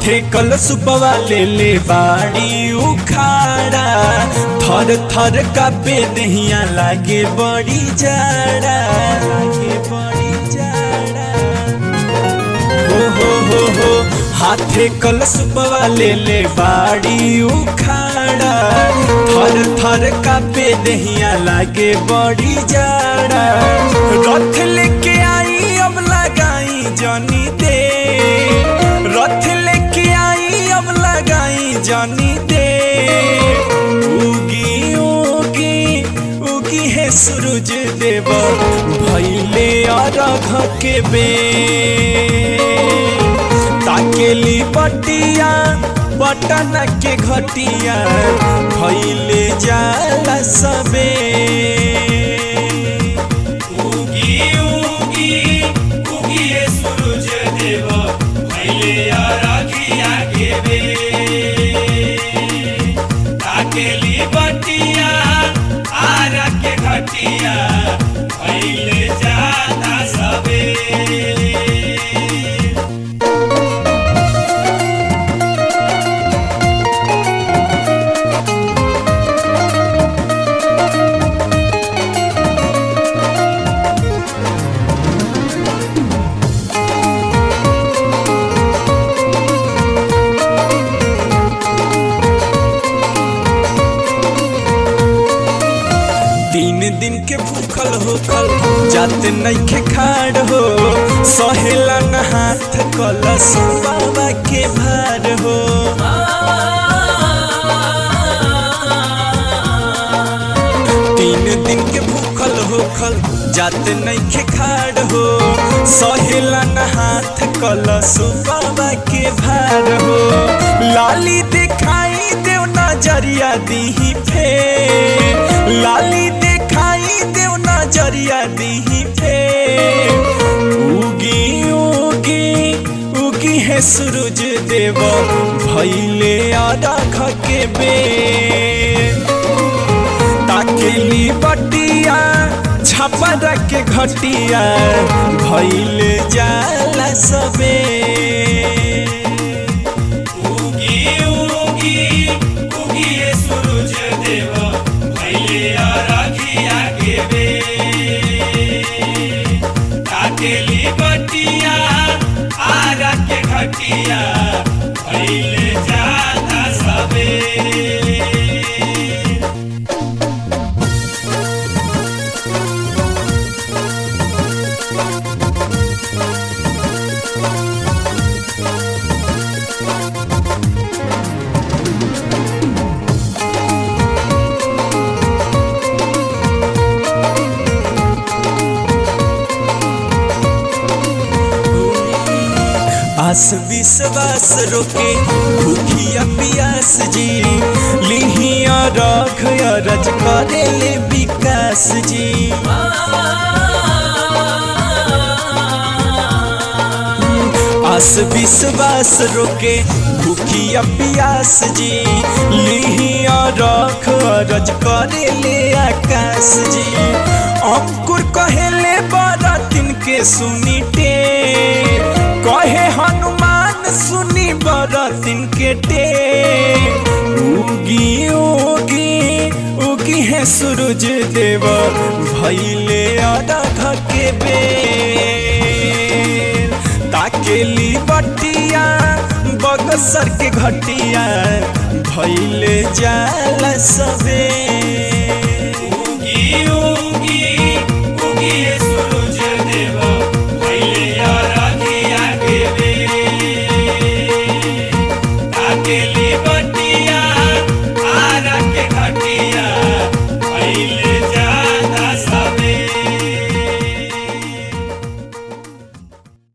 हाथे कलसुपवा ले ले बाड़ी उखाड़ा थर थर कापे दहिया लागे बड़ी जाड़ा लागे बड़ी जाड़ा हो हो हो हो हाथे कलसुपवा ले ले बाड़ी उखाड़ा थर थर कापे दहिया लागे बड़ी जाड़ा रथ लेके आई अब लगाई जनी दे रथ लेके आई अब लगाई जनी दे उगी उगी उगी है सूरज देव भैले अरघ के बे ताकेली बटिया बटन के घटिया भैले जाला सबे उगी उगी उगी ये सूरज देव भैले अरघिया के बे ताकेली बटिया आर के घटिया भैले जाता सबे तीन दिन के भूखल होखल जात नइखे खाड़ हो सहेला न हाथ कलश बाबा के भार हो तीन दिन के भूखल होखल जात नइखे खाड़ हो सहेला न हाथ कलश बाबा के भार हो लाली दिखाई देव नजरिया दीही फेर लाली दिखाई देव नजरिया दीही फेर उगी उगी उगी है सूरज देव भैले अरघ के बेर ताकेली बटिया छपर के घटिया भैले जाला सबे उगी उगी उगी ये सूरज देव भैले अरघिया के बे काटेली बटिया आर के घटिया भैले जाता सबे आस विश्वास रोके भूखिया पियास जी लिहिया रख रज करे ले विकास जी आस विश्वास रोके भूखिया पियास जी लिहिया रख रज करे ले आकाश जी अंकुर कहेले बरतिन के सुनी टेर कहे हनुमान सुनी बरतिन के टेर उगी उगी उगी है सूरज देव भैले अरघ के बेर ताकेली बटिया बगसर के घटिया भैले जाला सबे